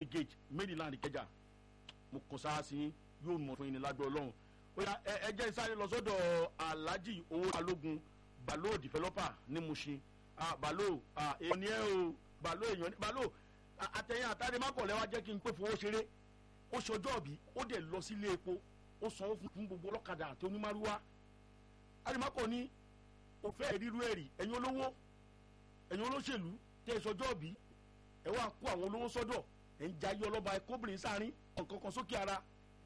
gate maryland kẹjà mo kàn sára sí yóò mọ̀ fún yín ní lágbó ọlọ́run ó yá ẹ jẹ́ sáré lọ sọ́dọ̀ alhaji owó balógun balo developer ní mushin ah balo ah èèyàn ni ẹ o balo èèyàn ni balo àtẹ̀yìn àtàdémákọ̀lẹ́ wa jẹ́ kí n pé fowó ṣeré ó ṣọjọ́ ọ̀bí ó dẹ̀ lọ sílé epo ó sanwó fún gbogbo ọlọ́kadà àti onímàrúwá àdèmákọ̀ ni ó fẹ́ ríru ẹ̀rì ẹ̀yin olówó ẹ̀yin olóṣèlú tẹ́ ẹ ṣọjọ́ ọ̀bí ẹ wá kó àwọn olówó sọ́dọ̀ ẹ̀ ń jayé ọlọ́ba ẹ̀ kóbìnrin sáárín ọ̀kankan sókè ara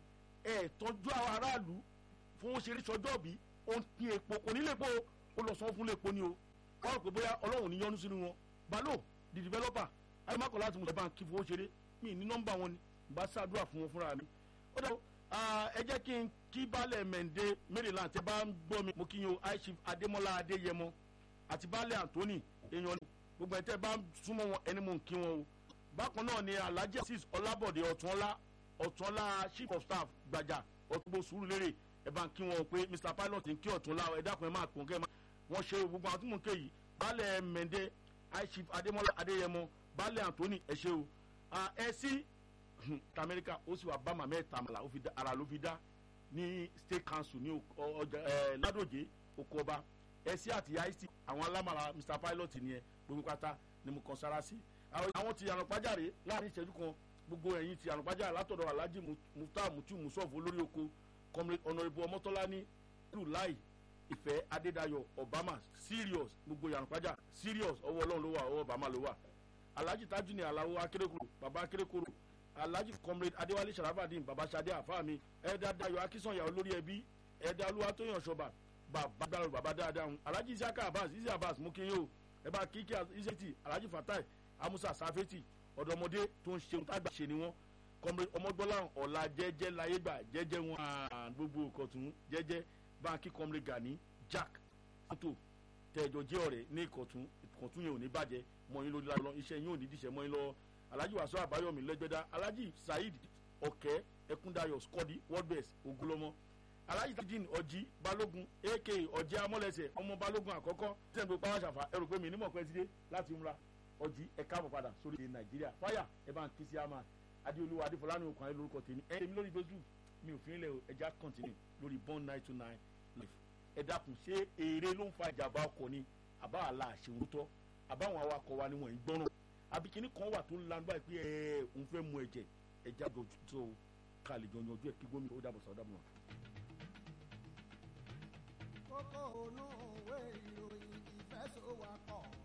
ẹ̀ tọ́jú àwọn aráàlú fowó ṣeré ṣọjọ́ ọ̀bí ó ń pín epo kò ní lè po ó lọ sanwó fún lépo ni o wọ́n rò pé bóyá ọlọ́run ní yọnu sínú wọn balo the developer àdèmákọ̀ láti mú ìjọba kí fowó ṣeré mi ní nọ́mbà wọn ni bá ṣàdúrà fún wọn fúnra mi ó dẹ́ ẹ jẹ́ kí n kí baálẹ̀ mẹ́ǹdé maryland tẹ́ bá ń gbọ́ mi mo kí yín o aishif adémọ́lá adéyẹmọ àti baálẹ̀ anthony èèyàn ni gbogbo ẹ̀ tẹ́ bá ń súnmọ́ wọn ẹni mò ń kí wọn o bákan náà ni alhaji asis ọlábọ̀dé ọ̀túnọ́lá ọ̀túnọ́lá chief of staff gbàjà ọ̀túnbó sùúrùlérè ẹ bá ń kí wọn o pé mr pilot ń kí ọ̀túnlá ẹ dákun ẹ máa pọ̀ kẹ́ wọ́n ṣe gbogbo àwọn tí mò ń ké yìí baálẹ̀ mẹ́ǹdé aishif adémọ́lá adéyẹmọ baálẹ̀ anthony ẹ ṣe o ẹ sí tamẹ́ríkà ó sì wà bá màmá ẹ̀ tàmàlà ara ló fi dá ní state council ní ọjà ẹ ládòjé oko ọba ẹsí àti ic àwọn alámàrà mr pilot nìyẹn gbogbo pátá ni mo kàn sára sí àwọn ti ànàpájàre láàrin ìṣẹ́jú kan gbogbo ẹ̀yìn ti ànàpájàre látọ̀dọ̀ alhaji mufta mutu musof olórí oko comrade honourable ọmọtọ́lání lùláì ìfẹ́ adédayọ̀ obama serious gbogbo ànàpájà serious ọwọ́ ọlọ́run ló wà ọwọ́ obama ló wà alhaji tajuni alawo akérékòrò baba akérékòrò alhaji comrade adéwálé sharafadin babasade àfáàmì ẹ̀dá dayo akínsọ̀yà olórí ẹbí ẹ̀dá olúwatóyàn ṣọba bàbá gbàrú bàbá dáadáa ń alhaji isaka abbas isi abbas mú kí n yóò ẹ bá kíkí iseti alhaji fatai amusa safeti ọ̀dọ́mọdé tó ń ṣe tágbà ṣe ni wọ́n comrade ọmọgbọ́lá ọ̀la jẹ́jẹ́ láyégbà jẹ́jẹ́ wọn gbogbo ìkọ̀tún jẹ́jẹ́ báńkì comrade gani jack mọ́tò tẹ̀jọ́ jẹ́ ọ̀rẹ́ ní ìkọ̀tún ìkọ̀tún yẹn ò ní bàjẹ́ mọ́yìn lórí lálọ́ iṣẹ́ yín ò ní díṣẹ́ mọ́yìn lọ́wọ́ alhaji wasu abayomi lẹgbẹdà alhaji saheed ọkẹ ẹkúndayọ skọdi worldbest ogunlọmọ alhaji tajin ọjí balógun ak ọjẹ amọlẹsẹ ọmọ balógun àkọ́kọ́ tẹnudọ pàwọn àṣàfà ẹrù pé mi nímọ̀ pẹ́ ti dé láti múra ọjí ẹ káàbọ̀ padà sórí ilẹ̀ nàìjíríà fáyà ẹ bá ń ké sí àmà adéolúwa adéfọlánú okùn ayé lórúkọ tèmi ẹ tèmi lórí facebook mi ò fi ń lẹ ẹja continue lórí bond nine two nine life ẹ dákun ṣé èrè ló ń fa ìjàmbá ọkọ̀ ni àbá àlà àṣewòtọ́ àbáwọn awakọ̀ wa ni wọ́n ń gbọ́ràn abikini kan wà tó ń lanu báyìí pé ẹ òun fẹ́ mu ẹ̀jẹ̀ ẹ̀jẹ̀ àjọ tó ká lè jọ yanjú ẹ̀ kí gómìnà ó dàbọ̀ sọ̀ dàbọ̀. kókó onú òwe ìròyìn ìfẹ́sọ̀wọ́pọ̀